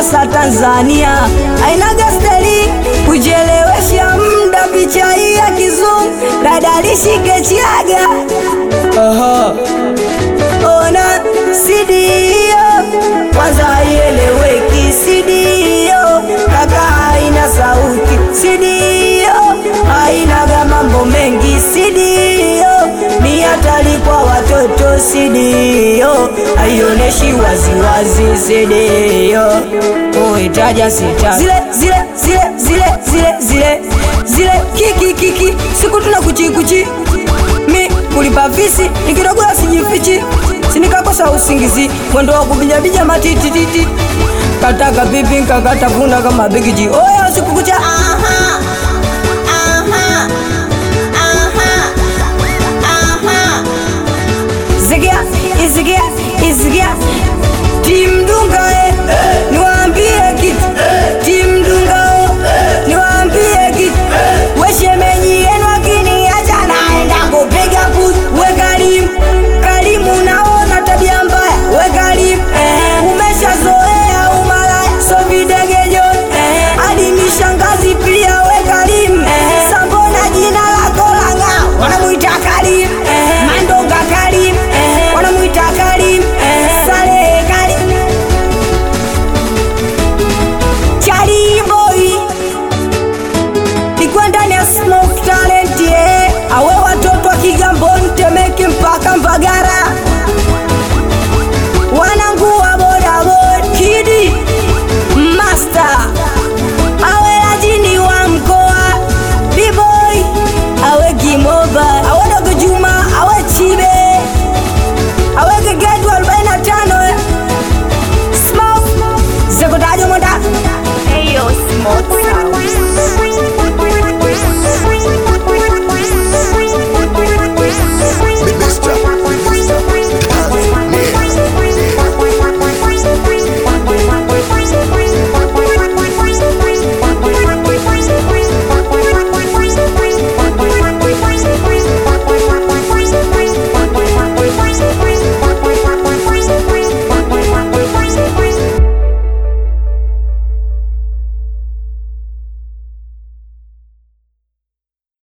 Mombasa Tanzania, ainaga steli kujelewesha mda, picha hii ya kizungu dada lishike chiaga. Aha. Ona sidio kwanza haieleweki, sidio kaka haina sauti, sidio hainaga mambo mengi, sidio ni hatari kwa watoto, sidio haionyeshi waziwazi, sidio uitaja sita zile zile zile zile zile zile zile kiki kiki siku tuna kuchi kuchi mi kulipa visi nikidogula sijifichi sinikakosa usingizi mwendo wa kubijabija matitititi kataka pipi nkakatafuna kama bigiji oya usiku kucha aha, aha, aha, aha. zigia izigia izigia timdunga